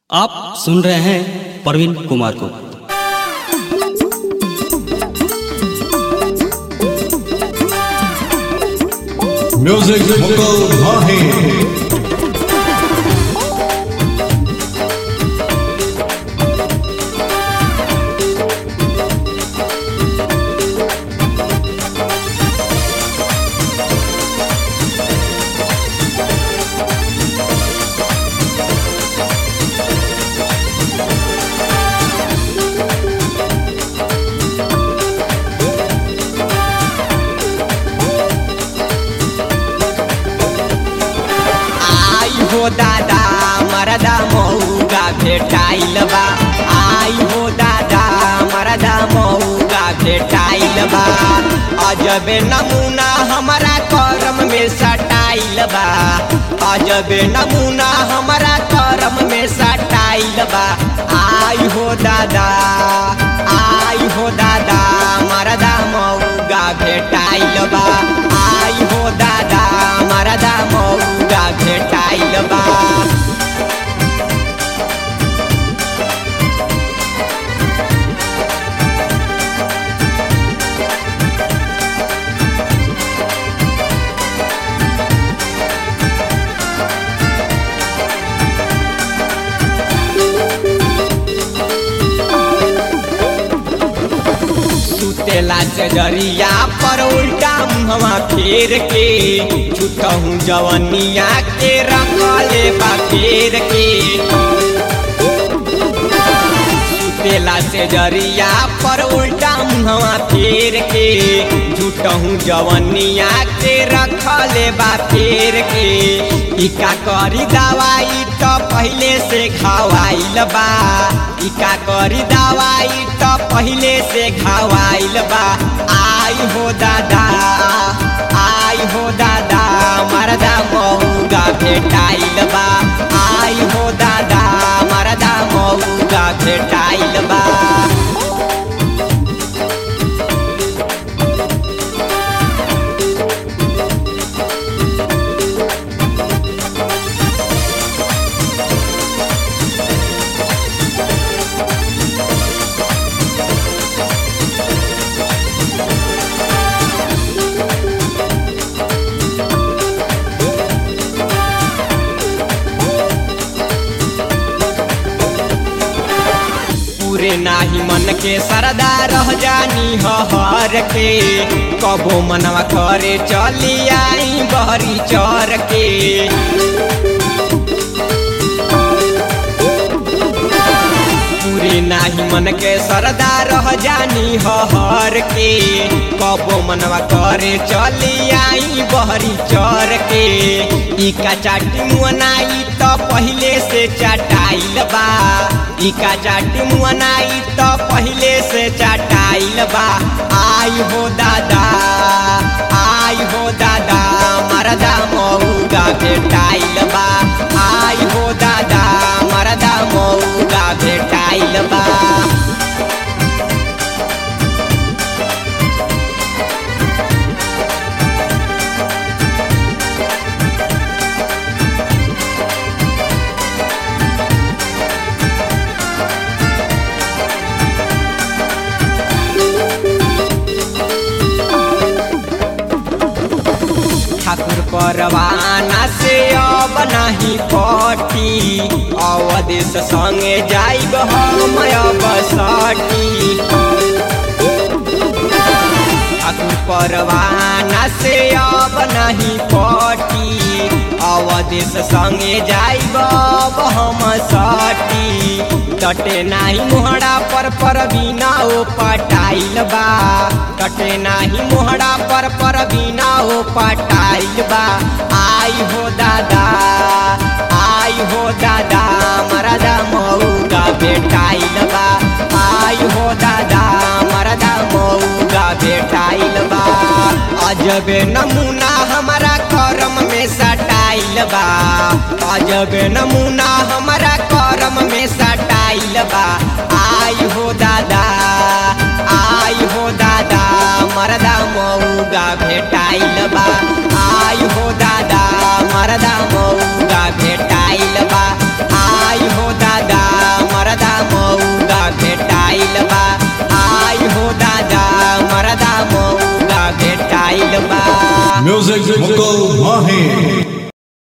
आप सुन रहे हैं प्रवीण कुमार को म्यूजिक मुकुल भाही आई हो दादा मरदा मऊगा भेटाइल बा आई हो दादा मरदा मऊगा भेटाइल बा अजबे नमूना हमारा करम में सटाइल बा अजबे नमूना हमारा करम में सटाइल बा आई हो दादा आई हो दादा मरदा मऊगा भेटाइल बा आई हो दादा मरदा मऊगा भेटाइल बा सुतेला से जरिया पर उल्टा मुहवा फेर के छुटहूँ जवनिया के रखले बा फेर के सुतेला से जरिया पर उल्टा मुहवा फेर के झूठहूँ जवनिया के रखले बा फेर के इका करी दवाई तो पहले से खवाइल बा इका करी दवाई तो पहले से खवाइल बा आई हो दादा आई हो दादा मरदा मऊगा भेटाइल बा आई हो दादा मरदा मऊगा भेटाइल बा पूरे नाही मन के सरदा रह जानी हर के कबो मनवा करे चली आई बहरी चर के पूरे नाही मन के सरदा रह जानी हर के कबो मनवा करे चली आई बहरी चर के इका चाटी मुअनाई तो पहले से चटाइल बा इका चाटी मुअनाई तो पहले से चटाइल बा आई हो दादा आई हो दादा मरदा मऊगा भेटाइल बा आई हो दादा मरदा मऊगा भेटाइल बा ठाकुर परवाना से अब नहीं पटी अवदेश संगे जाइब हम अब सटी ठाकुर परवाना से अब नहीं पटी अवदेश संगे जाइब अब हम सटी तटे नाही मोहड़ा पर पर बिना ओ पटाइल बा तटे नाही मोहड़ा पर पर बिना ओ पटाइल बा आई हो दादा आई हो दादा मरदा मऊगा बेटाइल बा आई हो दादा मरदा मऊगा बेटाइल बा अजबे नमूना हमारा करम में सटाइल बा अजबे नमूना हमारा करम में सटाइल बा आई हो दादा आई हो दादा मरदा मऊगा भेटाइल बा आई हो दादा मरदा मऊगा भेटाइल बा आई हो दादा म्यूजिक मुकुल माही